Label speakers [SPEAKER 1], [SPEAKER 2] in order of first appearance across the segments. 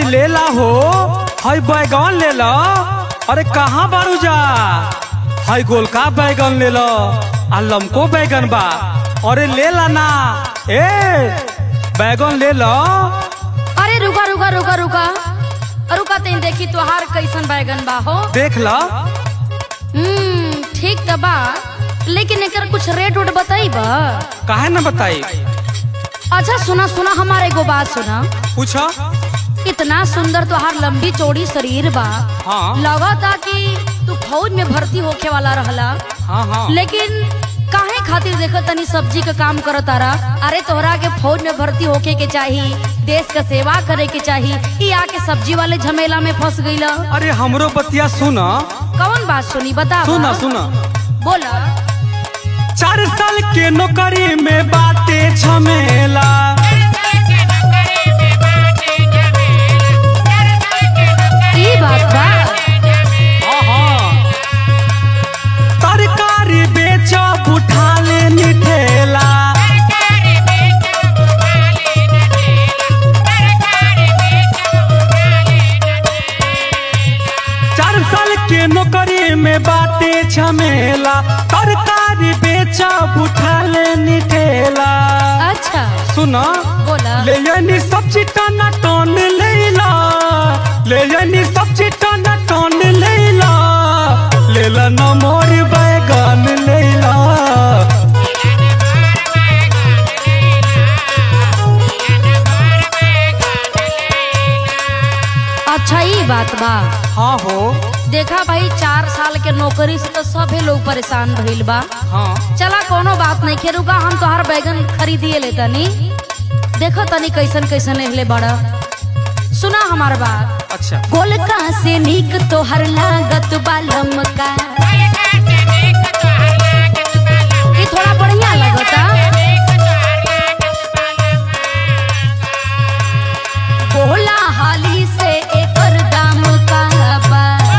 [SPEAKER 1] ले ला हो हई बैगन ले ला अरे कहाँ बारू जा हई गोलका बैगन ले ला आ लमको बैगन बा अरे ले ला ना ए बैगन ले ला
[SPEAKER 2] अरे रुका रुका रुका रुका रुका तेन देखी तोहार कैसन बैगन बा हो
[SPEAKER 1] देख ला
[SPEAKER 2] हम्म ठीक त बा लेकिन एकर कुछ रेट उट बताई बा
[SPEAKER 1] काहे ना बताई
[SPEAKER 2] अच्छा सुना सुना हमारे एगो बात सुना
[SPEAKER 1] पूछा
[SPEAKER 2] इतना सुंदर तोहार लंबी चौड़ी शरीर बा
[SPEAKER 1] हाँ
[SPEAKER 2] लगता कि तू फौज में भर्ती होखे वाला रहला
[SPEAKER 1] हाँ हाँ
[SPEAKER 2] लेकिन काहे खातिर देखो तनी सब्जी का काम करो तारा अरे तोहरा के फौज में भर्ती होके के चाही देश का सेवा करे के चाही ई आके सब्जी वाले झमेला में फंस गईला
[SPEAKER 1] अरे हमरो बतिया सुना
[SPEAKER 2] कौन बात सुनी बता
[SPEAKER 1] सुना सुना
[SPEAKER 2] बोला
[SPEAKER 1] चार साल के नौकरी में बाटे झमेला
[SPEAKER 2] ई बात बा
[SPEAKER 1] हाँ, हाँ। तरकारी बेचब उठा ले निठेला चार साल के नौकरी में बाटे झमेला तरकारी बेचब उठा ले निठेला
[SPEAKER 2] अच्छा
[SPEAKER 1] सुना
[SPEAKER 2] बोला
[SPEAKER 1] ले यानी सब्जी टना टन लेला ले यानी सब्जी टना टन लेला लेला न मोर बैगन लेला
[SPEAKER 2] अच्छा ई बात बा
[SPEAKER 1] हाँ हो
[SPEAKER 2] देखा भाई चार साल के नौकरी से तो सभे लोग परेशान भइल बा
[SPEAKER 1] हाँ
[SPEAKER 2] चला कोनो बात नहीं खेरुका हम तोहार बैगन खरीदिए ले तनी देखो तनी कैसन कैसन एहले बड़ा सुना हमार बात
[SPEAKER 1] अच्छा
[SPEAKER 2] गोलका से नीक तोहर लागत बालम का ई थोड़ा बढ़िया लगता बोला हाली से एकर दाम का बा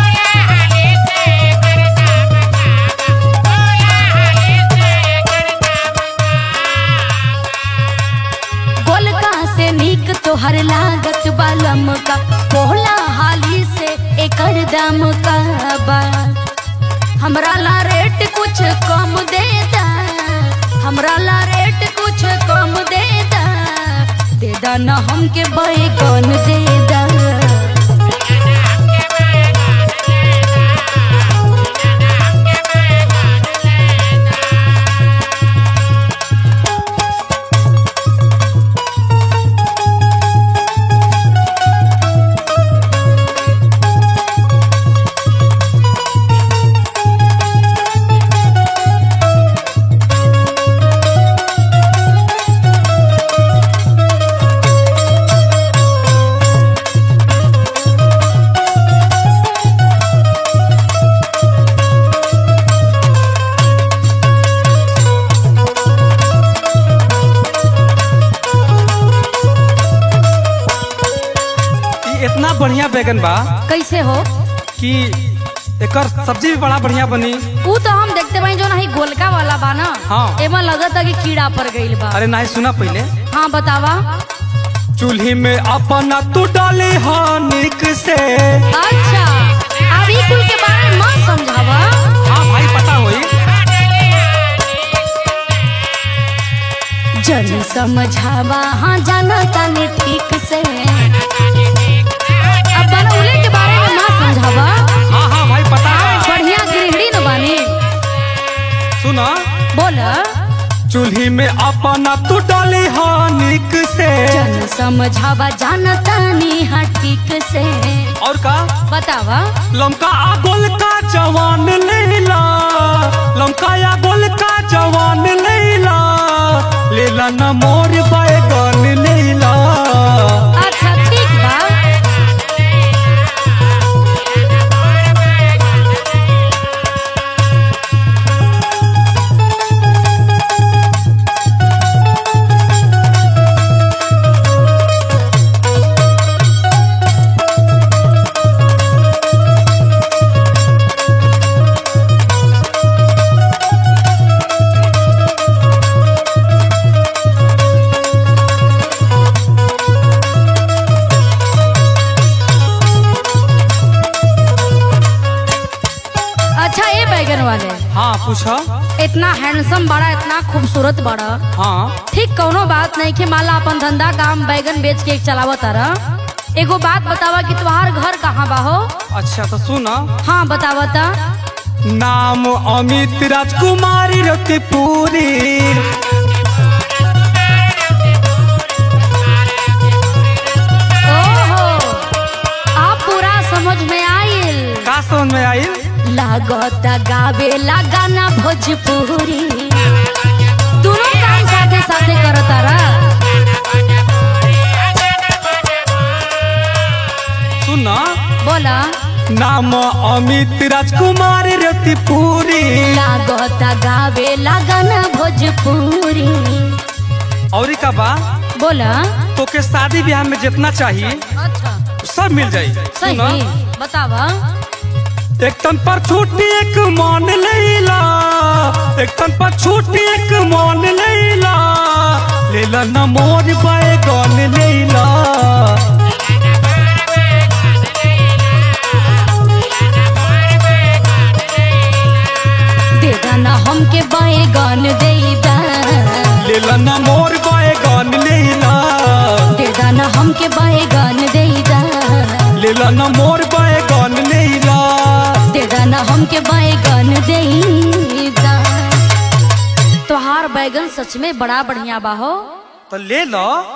[SPEAKER 2] गोलका से नीक तोहर लागत बालम का बोला हाली से एकर दाम का बा हमरा ला रेट कुछ कम दे दा हमरा ला रेट कुछ कम दे दा दे दा न हमके बैगन दे दा
[SPEAKER 1] ई इतना बढ़िया बैगन बा
[SPEAKER 2] कैसे हो
[SPEAKER 1] कि एकर सब्जी भी बड़ा बढ़िया बनी
[SPEAKER 2] ऊ तो हम देखते भाई जो नहीं गोलका वाला बा ना
[SPEAKER 1] हाँ।
[SPEAKER 2] एमा लगता कि कीड़ा पड़ गईल बा
[SPEAKER 1] अरे नहीं सुना पहले
[SPEAKER 2] हाँ बतावा
[SPEAKER 1] चूल्ही में अपना तू डाले हानिक से
[SPEAKER 2] अच्छा अब ई कुल के बारे में मत समझावा
[SPEAKER 1] हाँ भाई पता होई
[SPEAKER 2] जन समझावा हाँ जाना तानी ठीक से अब बनौले के बारे में मत समझावा
[SPEAKER 1] हाँ हाँ भाई पता है
[SPEAKER 2] बढ़िया गृहिणी न बानी
[SPEAKER 1] सुना
[SPEAKER 2] बोल
[SPEAKER 1] चूल्ही में अपना तू डाले हानिक से
[SPEAKER 2] जन समझावा जाना तानी हाँ ठीक से
[SPEAKER 1] और का
[SPEAKER 2] बतावा
[SPEAKER 1] लमका आ गोल का जवान लेला लमका या गोल का जवान लेला लेला न मोर बैगन लेला
[SPEAKER 2] अच्छा ठीक बा अच्छा ये बैगन वाले
[SPEAKER 1] हाँ पूछो
[SPEAKER 2] इतना हैंडसम बड़ा इतना खूबसूरत बड़ा
[SPEAKER 1] हाँ
[SPEAKER 2] ठीक कौनो बात नहीं के माला अपन धंधा काम बैगन बेच के चलावत तारा एगो बात बतावा कि तुम्हार घर कहाँ बा हो
[SPEAKER 1] अच्छा तो सुना
[SPEAKER 2] हाँ बतावता
[SPEAKER 1] नाम अमित राजकुमारी रतिपुरी
[SPEAKER 2] ओहो आप पूरा समझ में आइल
[SPEAKER 1] का समझ में आइल
[SPEAKER 2] लागत गावे लगाना भोजपुरी दोनों काम साथे साथे करतारा
[SPEAKER 1] सुना
[SPEAKER 2] बोला
[SPEAKER 1] नाम अमित राजकुमारी रतिपुरी
[SPEAKER 2] लागत गावे लगाना भोजपुरी
[SPEAKER 1] और का बा
[SPEAKER 2] बोला
[SPEAKER 1] तो के शादी ब्याह में जितना चाहिए
[SPEAKER 2] अच्छा
[SPEAKER 1] सब मिल जाई सुना
[SPEAKER 2] सही बतावा
[SPEAKER 1] एक तन पर छूटी एक मान लेला एक तन पर छूटी एक मान लेला लेला न मोर बैगन लेला
[SPEAKER 2] दे दाना हमके बैगन दे दा
[SPEAKER 1] लेला न मोर बैगन लेला
[SPEAKER 2] दे दाना हमके बैगन दे दा
[SPEAKER 1] लेला न मोर बैगन लेला
[SPEAKER 2] दे दाना हमके बैगन दे दा तोहार बैगन सच में बड़ा बढ़िया बा हो
[SPEAKER 1] तो ले लो